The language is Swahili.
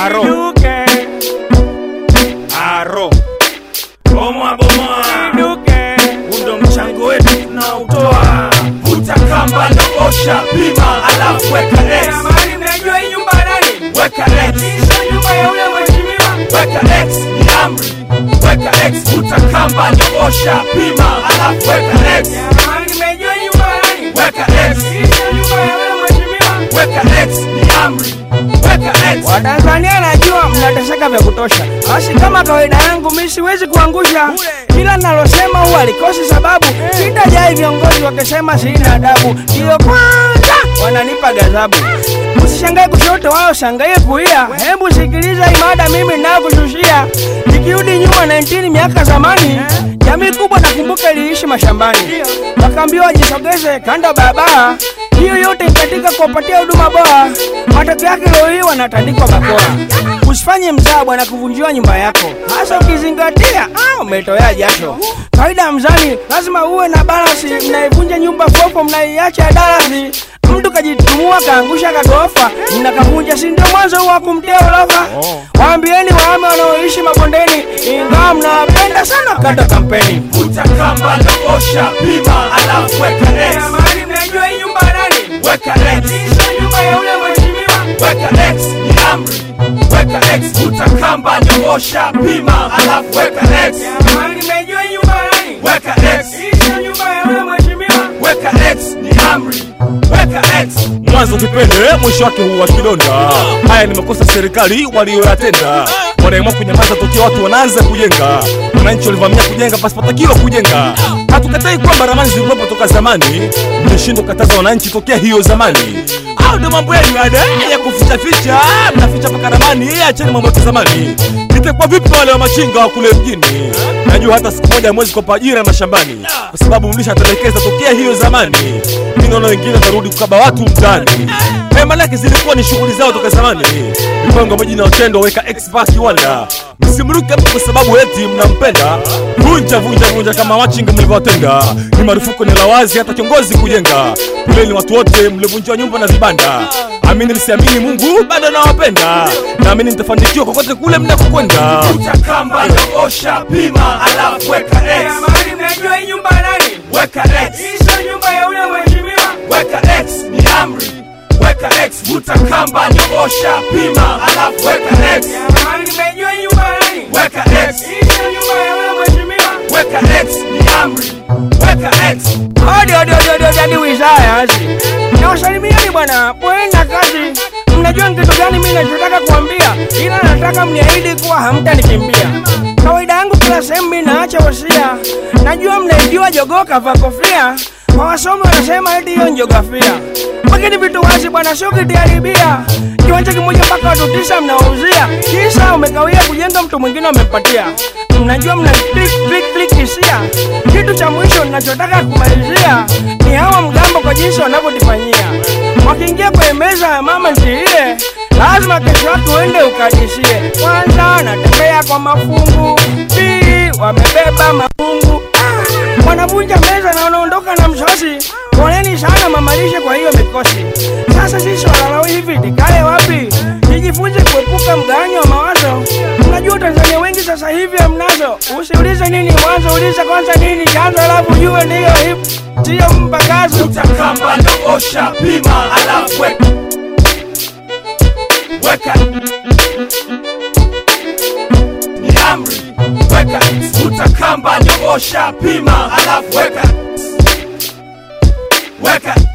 Aro. Inuke, aro bomoa bomoa inuke. undo mchango wetu tunaotoa vuta kamba na osha pima alafu weka X Jamani, mnajua hii nyumba ya nani? weka X Sio nyumba ya yule mheshimiwa. weka X ni amri weka X vuta kamba na osha pima alafu weka X Jamani, mnajua hii nyumba ya nani? weka X Sio nyumba ya yule mheshimiwa. weka X ni amri weka X Watanzania najua mnateseka vya kutosha, basi kama kawaida yangu mi siwezi kuangusha kila nalosema huwa likosi sababu. Sitajai viongozi wakisema sina adabu, ndiyo kwanza wananipa gazabu. Usishangae kushoto wao shangae kulia, hebu sikiliza imada mimi nakushushia. Nikirudi nyuma 19 miaka zamani, jamii kubwa nakumbuka iliishi mashambani, wakaambiwa wajisogeze kando ya barabara hiyo yote ni katika kuwapatia huduma bora. Matokeo yake leo hii wanatandikwa bakora. Usifanye mzaa bwana kuvunjiwa nyumba yako, hasa ukizingatia ah, umetoa jasho. Kawaida ya mzani lazima uwe na balansi. Mnaivunja nyumba fofo, mnaiacha darasi. Mtu kajitumua kaangusha kagorofa, mnakavunja, si ndio mwanzo wa kumtia orofa? Waambieni wahame wanaoishi mabondeni, ingawa mnawapenda sana kata kampeni. vuta kamba na osha pima alafu weka X Jamani, mnajua hii nyumba ya nani? weka X Sio nyumba ya yule mheshimiwa. weka X ni amri weka X vuta kamba na osha pima alafu weka X Jamani, mnajua hii nyumba ya nani? weka X Sio nyumba ya yule mheshimiwa. weka X ni amri weka X mwanzo kipende mwisho wake huwa kidonda haya ni makosa serikali walioyatenda wanaamua kunyamaza tokea watu wanaanza kujenga wananchi walivamia kujenga pasipotakiwa kujenga hatukatai kwamba ramani zilikuwepo toka zamani mmeshindwa kukataza wananchi tokea hiyo zamani au ndo mambo yenu ada ya kufichaficha mnaficha mpaka ramani acheni mambo ya zamani itakuwa vipi wale wa machinga wa kule mjini najua hata siku moja mwezi kopa ajira mashambani kwa sababu mlishatelekeza tokea hiyo zamani mi naona wengine watarudi kukaba watu mtaani Eh, manake zilikuwa ni shughuli zao toka zamani mipango maji na utendo weka expat kiwanda msimruke mtu kwa sababu eti mnampenda vunja vunja vunja kama machinga mlivyowatenda ni marufuku ni la wazi hata kiongozi kujenga poleni watu wote mlivunjiwa nyumba na vibanda amini msiamini mungu bado nawapenda naamini mtafanikiwa kokote kule mnakokwenda vuta kamba na osha pima alafu weka X Jamani, mnajua hii nyumba ya nani? weka X Sio nyumba ya yule mheshimiwa. weka X ni amri weka X vuta kamba na osha pima alafu weka X Jamani, mnajua hii nyumba ya nani? weka X Sio nyumba ya yule mheshimiwa. weka X ni amri weka X Hodi hodi hodi hodi hadi wizara hizi. Nawasalimieni bwana, poeni na kazi. Mnajua ni kitu gani mimi nachotaka kuambia, ila nataka mniahidi kuwa hamtanikimbia. Kawaida yangu kila sehemu mimi naacha wasia. Najua mnaijua jogoo kavaa kofia, kwa wasomi wanasema eti hiyo ni jiografia. Lakini vitu wazi bwana, sio kitiharibia. Kiwanja kimoja mpaka watu tisa mnawauzia, kisa umekawia kujenga, mtu mwingine amempatia. Mnajua mna flick flick flick hisia. Kitu cha mwisho ninachotaka kumalizia ni hawa mgambo kwa jinsi wanavyotufanyia. Wakiingia kwenye meza ya mama ntilie, lazima kesho yake uende ukadisie. Kwanza wanatembea kwa mafungu, pili wamebeba mafungu, Ah, wanavunja meza na wanaondoka na msosi. Poleni sana mamalishe kwa hiyo mikosi. Sasa sisi walalao hivi tikae wapi? Nijifunze kuepuka mgawanyo wa mawazo. Unajua Tanzania wengi sasa hivi hamnazo. Usiulize nini mwanzo, uliza kwanza nini chanzo, alafu ujue ndiyo hivi, sio mpakazo. vuta kamba na osha pima alafu weka weka ni amri weka X vuta kamba na osha pima alafu weka weka